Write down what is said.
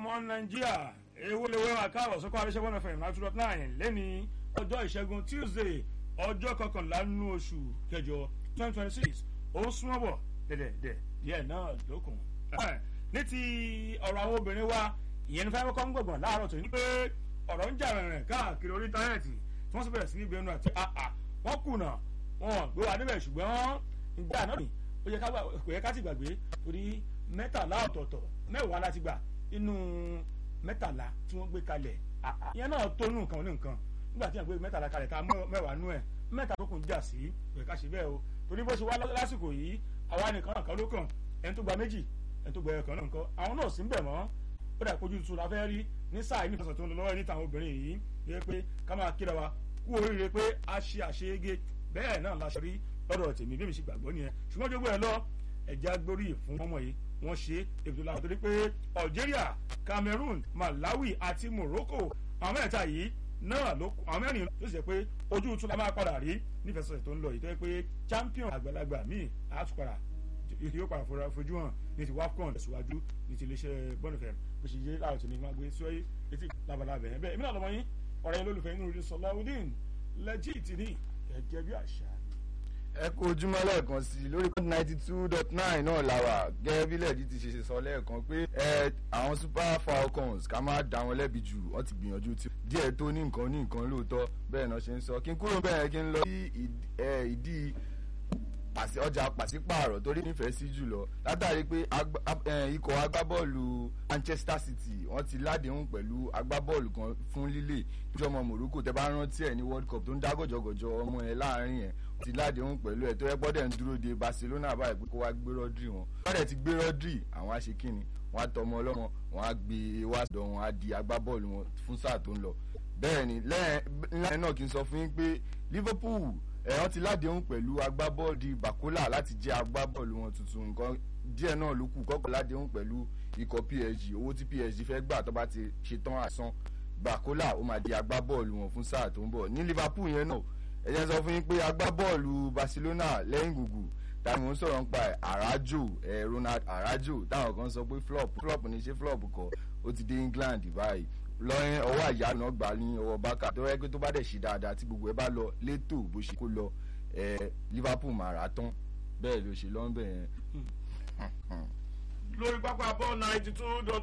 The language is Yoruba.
ọmọ nàìjíríà ewu lè wẹ́wà káàbọ̀ sọ́kọ́ àríṣẹ́ one fm nine two dot nine lẹ́ni ọjọ́ ìṣẹ́gun tuesday ọjọ́ kọkànlá nínú oṣù kẹjọ twenty twenty six ó ń súnmọ́ bọ̀ dẹ̀dẹ̀dẹ̀ díẹ̀ náà lókun. ní ti ọ̀rọ̀ àwọn obìnrin wa ìyẹn ní fáwọn kọ́ń gbọ̀ngàn láàárọ̀ tó ní pé ọ̀rọ̀ ń jà rìnrìn káàkiri orí íńtánẹ́ẹ̀tì tí wọ́n sì bẹ̀rẹ̀ sí ní ìgbẹ́nu àti àà wọ́n kùnà wọn gbé wa níbẹ̀ ṣùgbọ́n ìgbà náà kò yẹ ká ti gbàgbé torí mẹ́tàlá ọ̀tọ̀ọ̀tọ̀ mẹ́wàá láti gbà inú mẹ́tàlá tí wọ́n gbé kalẹ̀ ìyẹn náà tó nù nǹkan ní nǹkan nígbà tí wọ́n gbé mẹ́tàlá kalẹ̀ tá a mẹ́wàá nú ẹ̀ mẹ́ta tó kùn jà sí kò yẹ ká ṣe bẹ́ẹ̀ o torí bó ṣe wá lásìkò yìí àwa nìkan náà kan ló kàn ẹni tó gba méjì ẹni tó gba ẹ̀kan náà nǹkan àwọn náà sì ń bẹ̀ mọ́ ó dà kojú tuntun la fẹ́ rí ní sáà yìí nífẹ̀sọ̀ tó ń lọ lọ́wọ́ níta àwọn obìnrin yìí yẹ pé ká máa kíra wa kú oríire pé a ṣe àṣeyege bẹ́ẹ̀ náà la ṣe rí lọ́dọ̀ tèmi bí mi ṣe gbàgbọ́ nìyẹn ṣùgbọ́n jogbo ẹ̀ lọ ẹ̀já gbórí fún ọmọ yìí wọ́n ṣe èbùdó lára torí pé algeria cameroon malawi àti morocco àwọn mẹ́ta yìí náà ló àwọn mẹ́rin ló sì jẹ́ pé ojú tún la máa padà rí nífẹ̀sọ̀sẹ̀ tó ń lọ yìí tó yẹ pé champion àgbàlagbà míì àtúpadà yóò padà fojú hàn ní ti wafcon tẹ̀síwájú ní ti iléeṣẹ́ bọ́nìfẹ̀ bó ṣe yé láàrọ̀ tó ní máa gbé sọ́yé etí labalábẹ̀ yẹn bẹ́ẹ̀ èmi náà lọ́mọ yín ọ̀rẹ́ yín lólùfẹ́ inú rí sọláwùdín lẹ́jìtì ní gẹ́gẹ́ bí àṣà ẹ kú ojúmọ́ lẹ́ẹ̀kan sí i lórí ninety two dot nine náà làwà gẹ́gẹ́ bí lẹ́ẹ̀dí ti ṣe sọ lẹ́ẹ̀kan pé ẹ àwọn super falcons ká má dá wọn lẹ́bi jù wọ́n ti gbìyànjú tí díẹ̀ tó ní nǹkan ní nǹkan lóòótọ́ bẹ́ẹ̀ náà ṣe ń sọ kí n kúrò bẹ́ẹ̀ kí n lọ sí ìdí ọjà pàṣípààrọ̀ torí nífẹ̀ẹ́ sí jùlọ látàrí pé ikọ̀ agbábọ́ọ̀lù manchester city wọ́n ti ládéhùn pẹ̀lú agbábọ́ọ̀lù kan fún lílé ìjọmọ morocco tẹ bá rántí ẹ̀ ní world cup tó ń dá gọ̀jọ̀gọ̀jọ̀ ọmọ ẹ̀ láàrin yẹn ti ládéhùn pẹ̀lú ẹ̀ tó yẹ gbọ́dẹ̀ ń dúró de barcelona báyìí pé kó wá gbé rodri wọn wọ́n ti gbé rodri àwọn aṣekínni wọ́n á tọmọ ọlọ́mọ wọ́n á gbé wá dọ̀ wọn á di agbábọ́ọ̀lù wọn fún sáà tó ń lọ bẹ́ẹ̀ ni lẹ́yìn náà kí n sọ fún yín pé liverpool ẹ̀ wọ́n ti ládéhùn pẹ̀lú agbábọ́ọ̀lù bakola láti jẹ́ agbábọ́ọ̀lù wọn tuntun nǹkan díẹ̀ náà ló kù kọ́kọ́ ládéhùn pẹ̀lú ikọ̀ psg owó tí psg fẹ́ gbà tó bá ti ṣetán àsan bakola ó máa di agbábọ́ọ̀lù wọn fún sáà tó ń bọ̀ ní liverpool yẹn náà ẹ jẹ́ sọ fún yín pé agbábọ́ọ̀lù barcelona lẹ́yìn gbùgbù táwọn mò ń sọ̀rọ̀ nípa ẹ̀ arajo ẹ̀ ronald arajo táwọn kan sọ pé flop flop ní ṣe flop kọ ó ti dé england báyìí lọ́yìn ọwọ́ àyà náà gbà ní ọwọ́ bákà tó yẹ pé tó bá dẹ̀ ṣe dáadáa tí gbogbo ẹ bá lọ létò bó ṣe kó lọ ẹ liverpool máa rà tán bẹ́ẹ̀ ló ṣe lọ́nbẹ̀ yẹn. lórí pápá bọ́ọ̀ ninety two dot